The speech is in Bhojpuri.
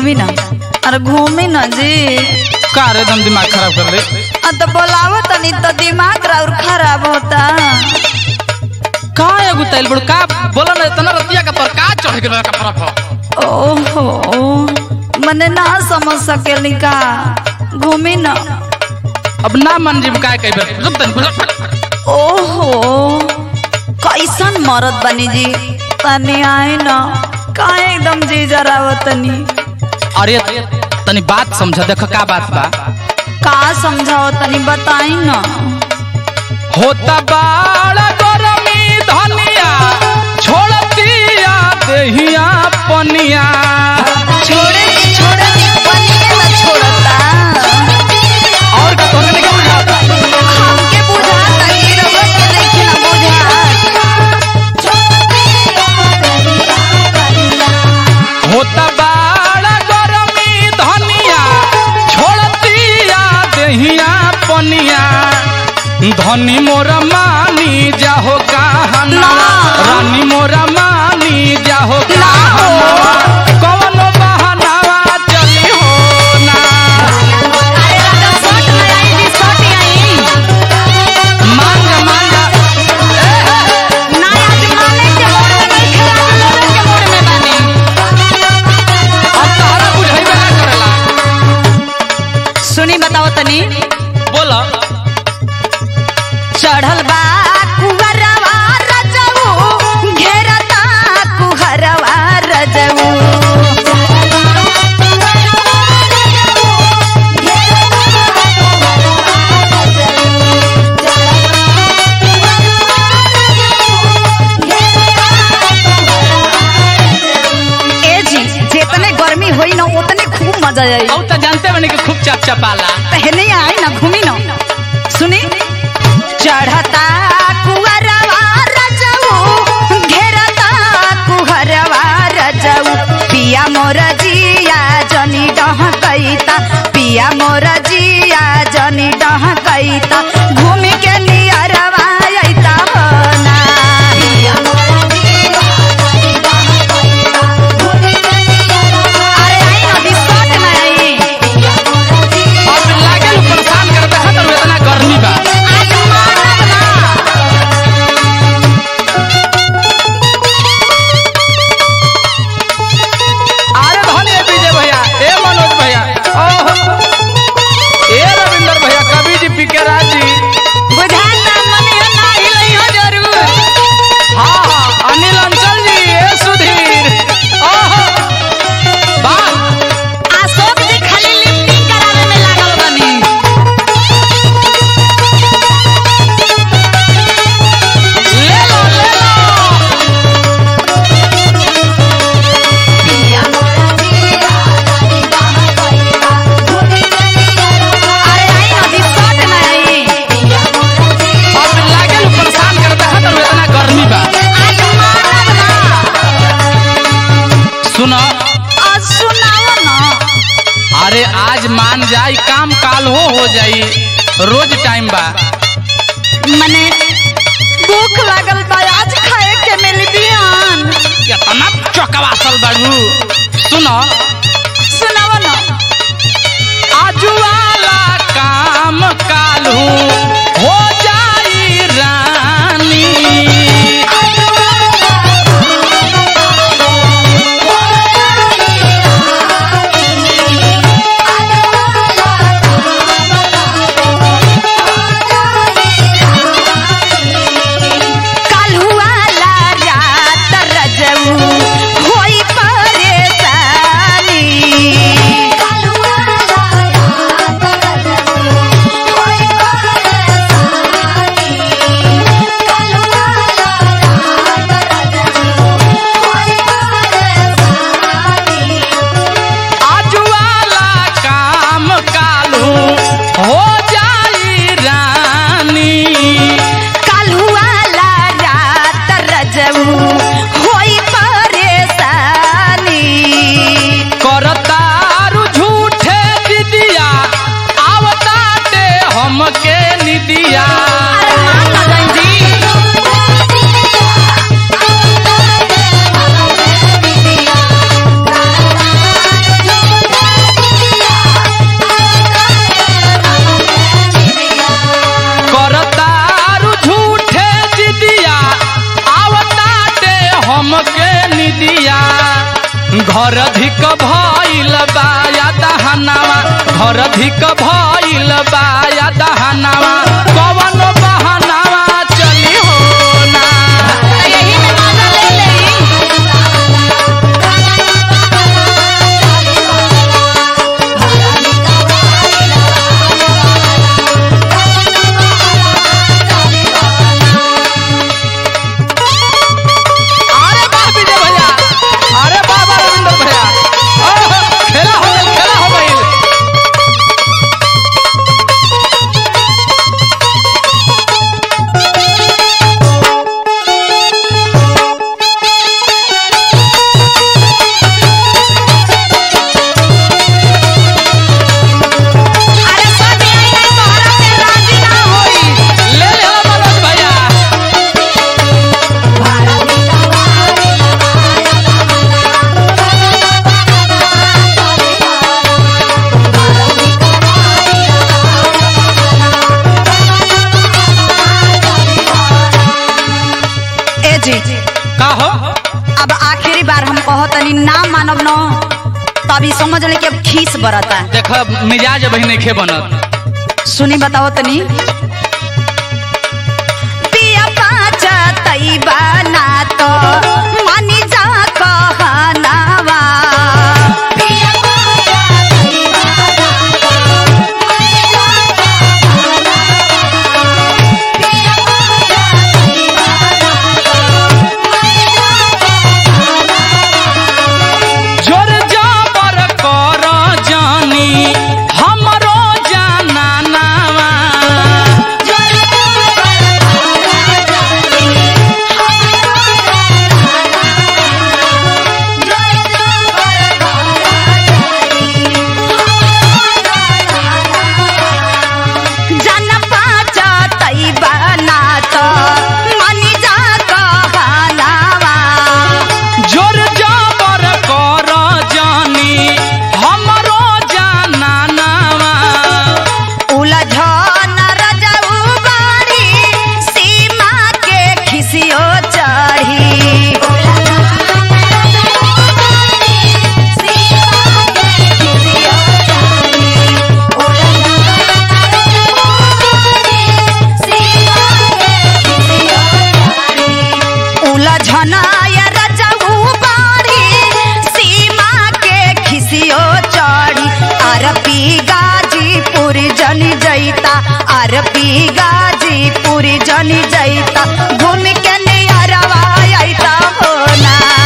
घूमी ना अरे घूमी ना जी का रे एकदम दिमाग खराब कर ले आ तो बोलावो तनी तो दिमाग और खराब होता का एगो तैल बड़ का बोला ना इतना रतिया का तोर का चढ़ गेल का फरक हो ओहो मने ना समझ सकेली का घूमी ना अब ना मन जीव का कई बेर रुक तनी ओहो कैसन मरद बनी जी तनी आए ना का एकदम जी जरावत तनी अरे तनी बात समझ देख का बात बा का समझाओ तनी बताई ना होता बाड़ा गरमी धनिया छोड़तिया देहिया पनिया छोड़े छोड़े बनिए ना छोड़ता और का तोहके नहीं बुझाता हमके बुझाता कि रउआ के नइखे ना बुझात होता बाड़ा गरमी धनिया छोड़तिया देहिया पनिया धनी मोरा मानी जाहो कहना ना। रानी मोरा मानी जाहो ना हो। कहना कौनो बहानावा चली हो ना अरे राजा शर्ट में आई जी शर्ट आई मांगा मांगा ना आज माने के मोड़ में नहीं खड़ा लोगन के मोड़ में बानी अब तहरा बुझाइबे ना करेला सुनी बताओ तनी बोला चढ़ल बा कुहरवा रजऊ घेरता कुहरवा रजऊ ए जी जितने गर्मी होई ना उतने खूब मजा आई औ त जानते बने कि खूब चप चपाला पहले आई ना घूमी ना सुनी चढ़ता कुहरवा रजऊ घेरता कुहरवा रजऊ पिया मोर जिया जनी डह कैता पिया मोर जिया जनी डह कैता घूम के नियरवा अइता हो ना अरे आई ना दिसत ना आई अब लागे नु परेशान करबे है त इतना गर्मी बा आज मानब ना अरे धनी विजय भैया ए मनोज भैया ओहो ए रविंदर भैया कवि जी पी के राज जी बुझाता मने ना हिलई हो जरूर हाँ हाँ अनिल अंचल जी ए सुधीर ओहो वाह अशोक जी खाली लिफ्टिंग करावे में लागल बनी ले लो ले लो अरे आई ना दिसत ना आई अब लागे नु परेशान करबे है त इतना गर्मी बा आज मानब ना सुनो आज सुनाओ ना अरे आज मान जाई काम काल हो हो जाई रोज टाइम बा मने भूख लागल बा आज खाए के मिली बिहान कितना चौकवासल बाबू सुनो सुनाओ ना आजुवाला काम कालू हो जाई रानी काल्हुआला रात रजऊ होई परेशानी काल्हुआला रात रजऊ होई घर धिक भइल बा या दहनावा घर धिक भइल बा या दहनावा कवन बहनावा चली हो ना यही में मजा ले ले अरे वाह विजय भैया अरे वाह वाह रविंदर भैया ओह, खेला हो गइल खेला हो गइल अरे सब यही है तोहरा पे राजी ना होई ले ले हो मनोज भैया ए जी का हो अब आखिरी बार हम कहतनी ना मानब न तभी समझ ले कि अब खीस बरता देख मिजाज बही नहीं खे बनत सुनी बताओ तनी पिया पाचा तैबा ना तो मानी जा कहनावा पिया पाचा तैबा ना तो मानी जा कहनावा पिया पाचा तैबा ना तो मानी जा जोर जाबर कर जानी हमरो जाना नावा जोर जाबर कर जानी हमरो जाना नावा उलझन रजऊ बाड़ी सीमा के खिसियो चढ़ी उलझन रजऊ बाड़ी सीमा के खिसियो चढ़ी अरबी गाजीपुर जनी जैता अरबी गाजीपुर जनी जैता घूम के नियरवा अइता हो ना